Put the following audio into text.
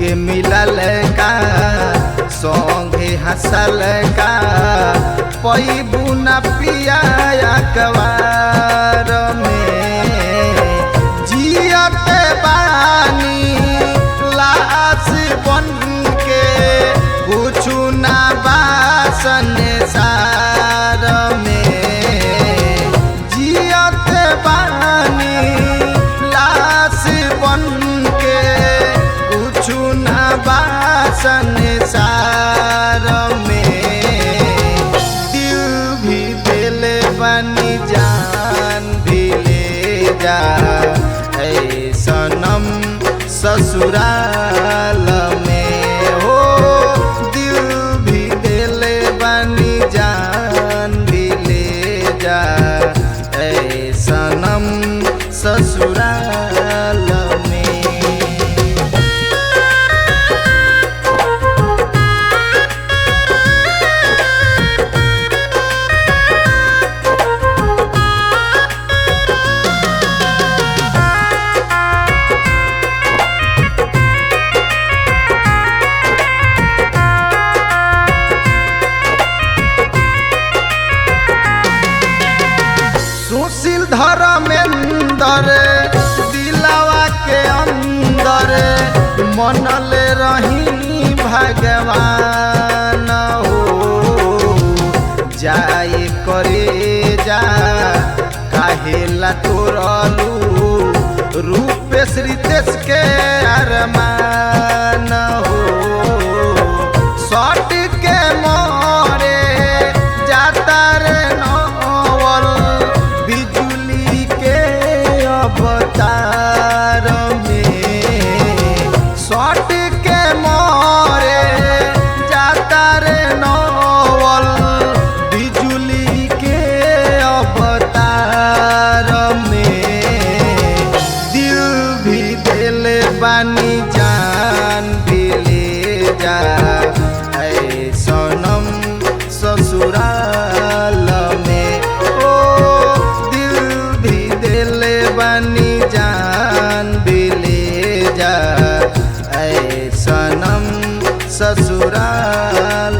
मिलल का संगे हंसल का पैबू न पिया अखबार में जियत बानी लाश बन के कुछु ना बासन सार में जियत बानी लाश बन के कुछु ना बासन सार में दिल भी दिल बनी जान भी ले जा ऐ सनम ससुराल में हो दिल भी दिल बनी जान भी ले जा ऐ सनम ससुराल में सुशील धर्मेंदर दिलावा के अंदर मनल रही भगवान हो जाए करे जा काहेला तोरलू रूपेश रितेश के अरमान हो सट के मोरे जाता रे नवल बिजुली के अवतार में सट के मोरे जाता रे नवल बिजुली के अवतार में दिल भी दिल बानी जान भी ले जा ऐ सनम ससुराल में ओ दिल भी दिल बानी जान भी ले जा ऐ सनम ससुराल